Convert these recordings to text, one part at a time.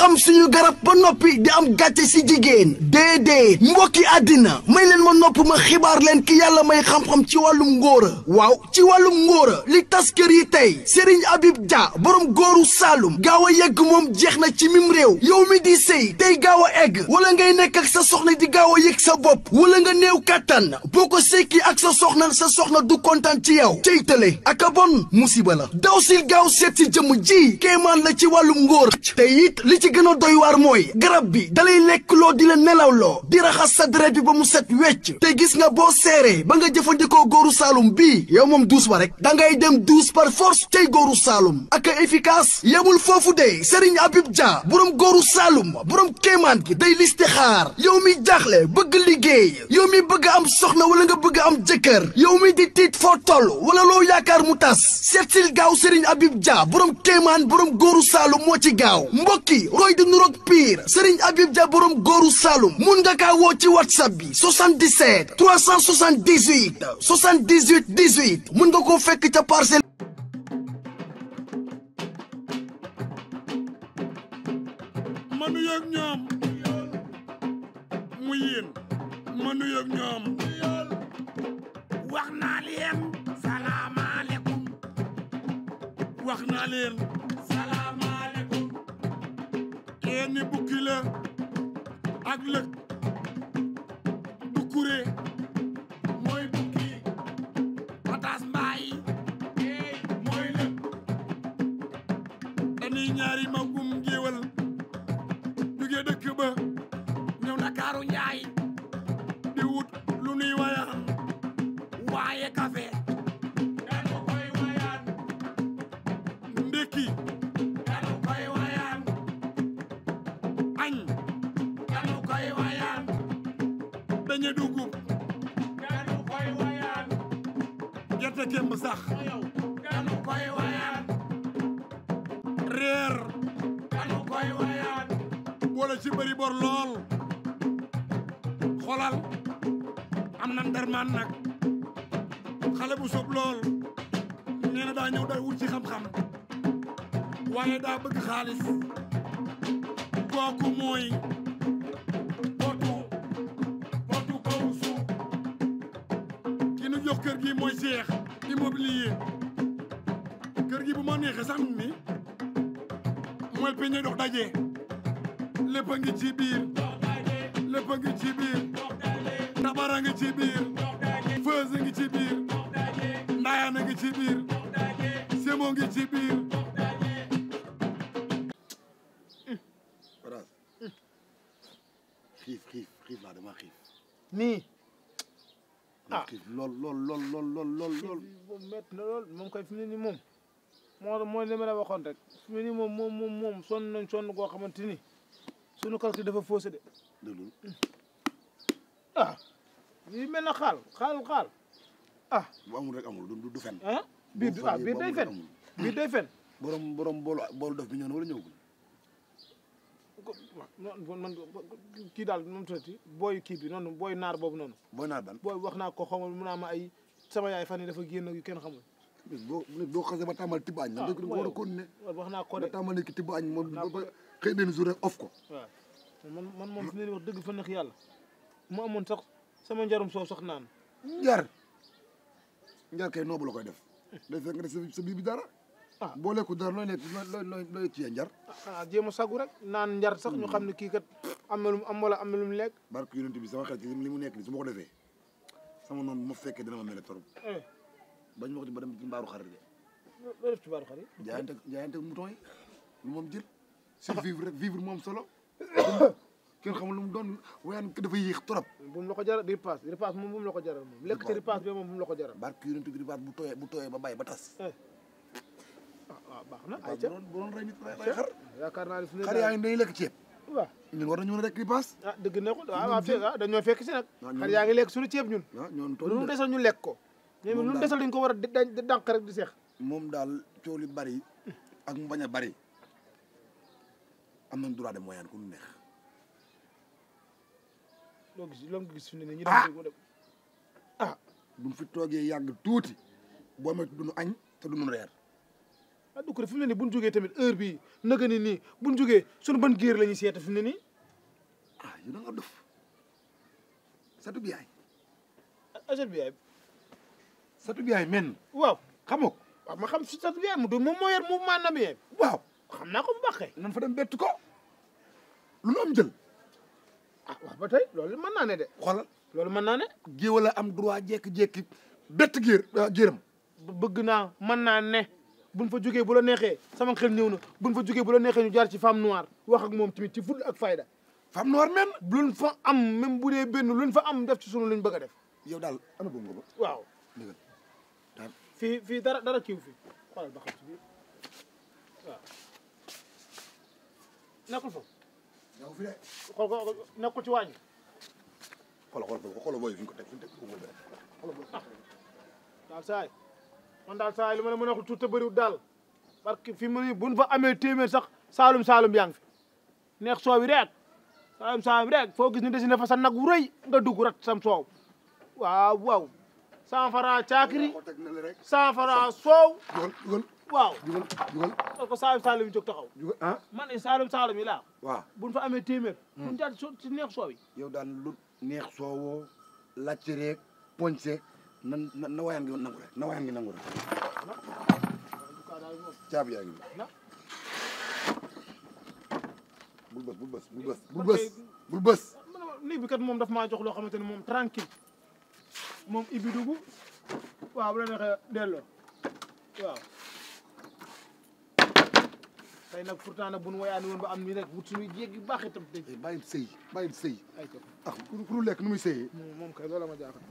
xam suñu garab ba noppi di am gàcce si jigéen déedéet mbokki àddina may leen ma nopp ma xibaar leen ki yàlla may xam-xam ci wàllum ngóora waaw ci wàllum ngóora li tas kër yi tey Serigne Habib Dia borom góoru Saalum gaaw a yegg moom jeex na ci mim réew yow mi di sëy tey gaaw a egg wala ngay nekk ak sa soxna di gaaw a yëg sa bopp wala nga néew kàttan boo ko sekki ak sa soxna sa soxna du kontaan ci yow cey tële ak a bon musiba la daw sil gaaw seet si jëmm ji kéemaan la ci wàllum ngóor te it li ci gën a doy waar mooy garab bi dalay lekk loo di la nelawloo di raxas sa deret bi ba mu set wecc te gis nga boo seeree ba nga jëfandikoo góoru Saalum bii yow moom douze ba rek da ngay dem douze par force tey góoru Saalum ak a efficace yemul foofu de Serigne Habib Dia borom góoru Saalum borom kéemaan gi day listixaar yow mi jaaxle bëgg liggéey yow mi bëgg am soxna wala nga bëgg am jëkkër yow mi di tiit foo toll wala loo yaakaar mu tas seetsil gaaw Serigne Habib Dia borom kéemaan borom góoru Saalum moo ci gaaw mbokki roy di nuroog pire Serigne Habib Dia borom góoru Saalum mun nga kaa woo ci whatsapp bi 77 378 78 18 mun nga koo fekk ca parcelle. ma nuyoog ñoom mu yéen ma nuyoog ñoom wax naa leen salaamaaleykum wax naa leen salaamaaleykum leen ni bukki la ak lëg bukkure mooy bukki pataas mbaay mooy lëg dañuy ñaari magum géwal jóge dëkk ba ñëw Ndakaaru njaay di wut lu nuy wayaan waaye café dañu koy wayaan ndékki dañu koy wayaan añ dañu koy wayaan dañu dugub dañu koy wayaan gerte kemb sax dañu koy wayaan reer dañu koy wayaan boole ci bëri bor lool xolal am na ndermaan nag xale bu sob lool nee na daa ñëw day wut ci xam-xam waaye daa bëgg xaalis kooku mooy potu potu kaw suuf ki nu jox kër gi mooy Cheikh immobilier kër gi bu ma neexee sax ni mooy peñe dox daje lépp a ngi ci biir lépp a ngi ci biir tabara ngi ci biir feuse ngi ci biir ndaayaan ngi ci biir semo ngi ci biir Faraas xiif xiif xiif laa dama xiif nii dama xiif lool lool lool lool lool lool lool moom métti na lool moom koy fi mu ne nii moom moo mooy li ma la waxoon rek fi mu ne nii moom moom moom moom sonn nañ sonn koo xamante ni sunu calcul dafa faussé de déglu ah lii mel na xaal xaal xaal ah bu amul rek amul du du fen ah biir bu ah fenee biir bu day amul fen rek amul. biir day fen borom borom boolu boolu def bi ñëw na wala ñëwagul ko waaw man kii daal moom tuuti booy kii bi noonu booy naar boobu noonu booy naar ban booy wax naa ko xamal mun naa ma ay sama yaay fan yi dafa génn yu kenn xamul nit boo nit boo xasee ba tàmbali tibb añ ah nag da nga war a continuer wax naa ko nga de tàmbali ki tibb añ moom naa ko ba de. xëy benn jour rek off ko waaw man man moom fi ne nii wax dëgg fa neex yàlla mu amoon sax sama njarum soow sax naan njar njar kay noobu la koy def day fekk nga def sa- sa biir bi dara ah boo lekku dara looy nekk looy looy looy ciyee njar ah xanaa jéem a sagu rek naan njar sax ñu xam ne kii kat am na lu mu am wala am na lu mu lekk barke yonent bi sama xel ci li mu nekk ni su ma ko defee sama noonu bu ma fekkee dina ma mel torop eh bañ ma ko ci ba dem ci mbaaru xarit de loo def ci baaru xar yi jaayante jaayante mouton yi lu moom jël survivre rek vivre moom solo kenn xamul lu mu doon wayaan ki dafa yéex trop bu mu la ko jaral ripaas ripaas moom bu mu la ko jaral moom lekk ci ripaas bi moom bu mu la ko jaral barke yonent bi ribaat bu tooyee bu tooyee ba bàyyi ba tas eh ah waaw baax na ay waaw bu ca doon bu doon rey nit rey rey xar yaakaar naa ne fi ne xar yaa ngi dañuy lekk ceeb waaw ñun war nañu mën a rek ripaas ah dëgg ne ko waaw waaw fekk ah dañoo fekk si nag waaw xar ñun- yaa ngi lekk suñu ceeb ñun waaw ñoon lu nu toll desal ñu lekk ko ñoom Moom lu nu daal- desal dañ ko war a di dañ- di dànq rek di seex moom daal coow li bari ak mu bañ a bari am nañ droit de moyen ku ñu neex loo gis loo gis fi ne nii ñu Ah! dem dem ah buñ fi toogee yàgg tuuti boo moytu duñu añ te duñu reer ah du ko fi mu ne nii bu ñu jógee tamit heure bii naka ni nii bu ñu jógee suñu ban géer la ñuy seeta fi mu ne nii ah yow da nga dof satu biyaay agent bi yaay satu biyaay men waaw xamoo ko waaw ma xam si sat bi yaay mu du moom moo yor mouvement na bi yaay waaw xam naa ko bu baaxee nan fa dem bett ko lu nu am jël ah waaw ba tey loolu mën naa ne de xoolal loolu mën naa ne géwal a am droit jekki-jekki bett géer géeram bëgg naa mën naa ne buñ fa jógee bu la neexee sama xel ñëw na buñ fa jógee bu la neexee ñu jaar ci femme noire wax ak moom tamit ci full ak fayda femme noire men luñ fa am même bu dee benn luñ fa am def ci sunu luñ bëgg a def yow daal ana boobu nga ba waaw ndigal daal fii fii dara dara kiiw fii xoolal ba xam ci biir waaw nekkul foofu yow fi de xool ko nekkul ci wàññi xoolal xoolal xoolal booy fi ñu ko teg fi ñu teg ko boobu xoolal booy daal saay man daal saay li ma la mën a wax tuuti te bëriwul daal parce que fi mu ne buñ fa amee téeméer sax saalum saalum yaa ngi fi neex soow bi rek saalum saalum rek foo gis ni desi na fa sa nag wu rëy nga dugg rat sam soow waaw waaw cent franc caakiri ko teg na la rek cent franc soow jugal jugal waaw jugal jugal parce que saalum saalum yi jóg taxaw jugal ah man ne saalum saalum yi laa waaw buñ fa amee téeméer buñ jaar so ci neex soow yi yow daal lu neex soowoo lacc reeg poñse na na na wayaan ngi nangu rek na wayaan ngi nangu rek caabi yaa ngi na bul bës bul bës bul bës bul bës bul bës nii bi kat moom daf maa jox loo xamante ne moom tranquille moom ibi dugg waaw bu la neexee delloo waaw tey nag pourtant nag bu nu woyaani woon ba am nii rek wut suñuy jéeg yu baax itam dañ Eh, bàyyil sëy bàyyil sëy ay ko ah ku ku lu lekk nu muy sëyee moom moom kay loola ma jaaxal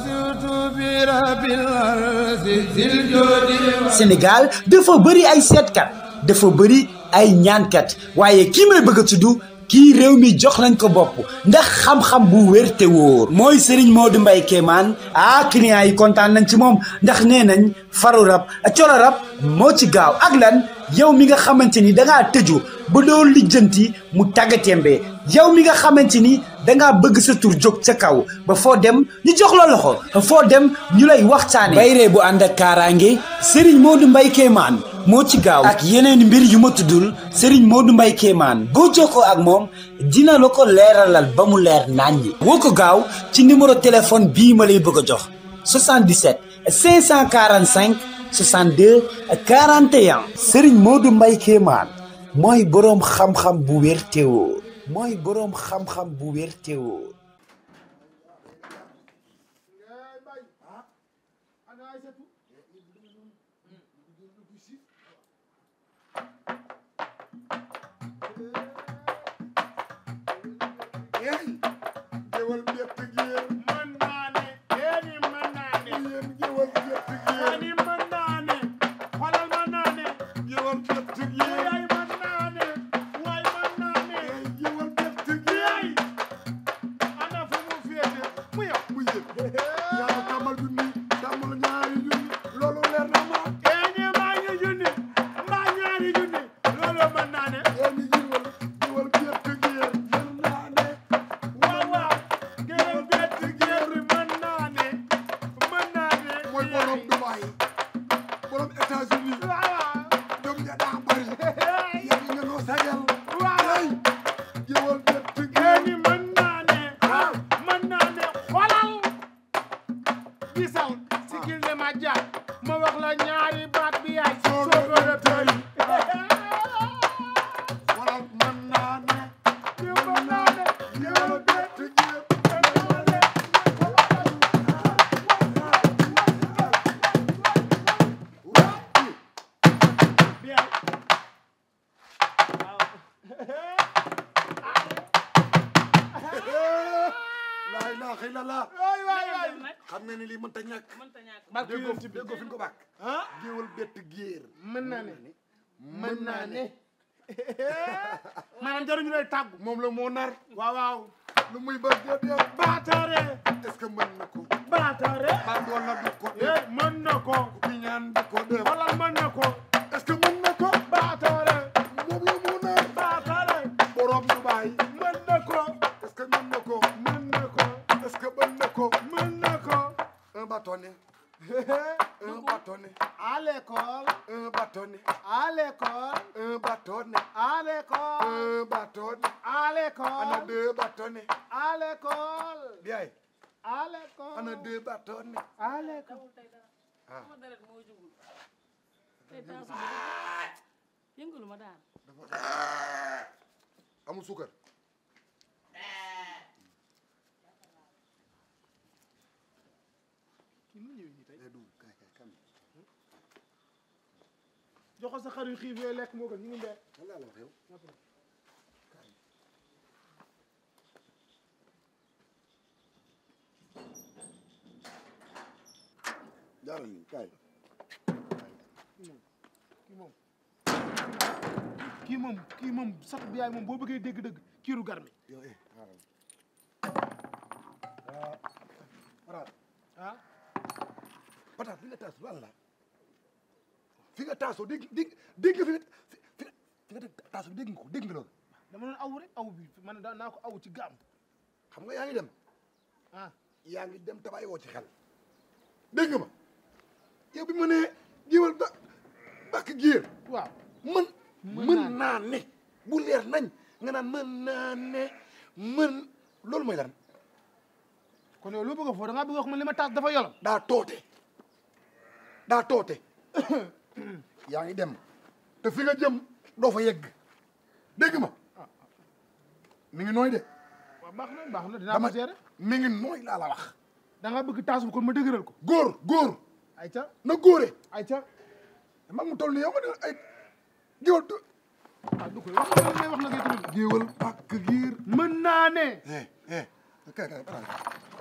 Sénégal dafa bëri ay seetkat dafa bëri ay ñaankat waaye kii may bëgg a tudd kii réew mi jox nañ ko bopp ndax xam-xam bu wér te wóor mooy Serigne Modou Mbaye Kéemaan ah clients yi kontaan nañ ci moom ndax nee nañ faru rab colo rab moo ci gaaw ak lan yow mi nga xamante ni dangaa tëju ba doo lijjanti mu tàggatémbe yow mi nga xamante ni dangaa bëgg sa tur jóg ca kaw ba foo dem ñu jox la loxo foo dem ñu lay waxtaane bayree bu ànd ak kaaraange Serigne Modou Mbaye Kéemaan moo ci gaaw ak yeneen mbir yu ma tuddul Serigne Modou Mbaye Kéemaan boo jokkoo ak moom dina la ko leeralal ba mu leer naññi woo ko gaaw ci numéro téléphone bii ma lay bëgg a jox 77 545 62 41 Serigne Modou Mbaye Kéemaan mooy boroom xam-xam bu wér te wóor mooy boroom xam-xam bu wér te wóor yéen géwal bett géer mën naa ne yéeni mën naa ne yéen géwal bett géer yéeni mën naa ne xoolal mën naa ne géwal bett géer yaay mën naa ne waay mën naa ne géwal bett géer yaay ana fu mu féete mu yow mu yéen yaa tàmmal junni tàmmal ñaari junni loolu leer na ma yéeni maa ngi junni mbaa ñaari junni loolu mën naa ne yéen géwal géwal bett géer mën naa ne waaw waaw géwél bett géer mën naa ne mën naa ne mooy borom Dubaay borom États-Unis waaw jom ja daa bari yéen nga noo sagal waaw géwal bett géer yéeni mën naa ne mën naa ne xoolal gisal sigil ne ma jaar ma wax la ñaari baat bi yaay soo ko la tey waral mën naa ne mën naa ne géwal bett géer laa ilaaha illallah waay waay waay xam nga ni lii mënta ñàkk barke déggoo yonent bi déggoo fi ñu ko bàkk ah géwal bett géer mën naa ne mën naa ne maanaam jaruñu lay tàggu moom la moo nar waaw waaw lu muy bëgg def def baataare est-ce que mën na ko baataare ba wala du ko eh def mën na ko ku ñaan du ko def xoolal mën na ko est-ce que mën na ko baataare moom la moo nar baataare borom Dubaay mën na ko est-ce que mën na ko mën na ko est-ce que mën na ko mën na ko un bâtonnet un bâtonnet à l'école un bâtonnet à un bâton à ana l'école deux bâtonnets à l'école biyaay à l'école ana deux bâtonnets à l'école dawul tey dara Ah. sama deret moo jugul tey tension bi yëngalu ma daal amul suukar kii nu ñëwee nii tey eh du kay kay kan jox ko sa xar yu xiif yooyu lekk moo gën ñu ngi mbee lan laa la wax yow jaaral nii kaay kii moom kii moom kii moom sax bi yaay moom boo bëggee dégg-dëgg kiiru garmi yow eh xaaral ah Pataat ah Pataat fi nga taasu lan la fi nga taasoo dégg dégg dégg nga fi nga fi nga fi nga taasoo dégg nga ko dégg nga loolu dama doon aw rek aw bi man daa naa ko aw ci gaam xam nga yaa ngi dem ah yaa ngi dem tabaay woo ci xel dégg nga ma yow bi ma nee jiwal ba bàkk giir waaw mën Mën mën naa naa ne bu leer nañ nga naan mën naa ne mën loolu mooy lan kon yow loo bëgg a foo da ngaa bëgg a wax man li ma taas dafa yolam daa toote daa toote yaa ngi dem te fi nga jëm doo fa yegg dégg ma mi ngi nooy de waaw baax na baax na dinaa dama ko gérer mi ngi nooy laa la wax da ngaa bëgg taas bu kon ma dëgëral ko góor góor ay ca na góore ay ca mag mu toll ni yow nga ne ay géwal tu ah du koy wax nga ngay wax na ngay tamit géwal pàkk giir mën naa ne eh eh kay kay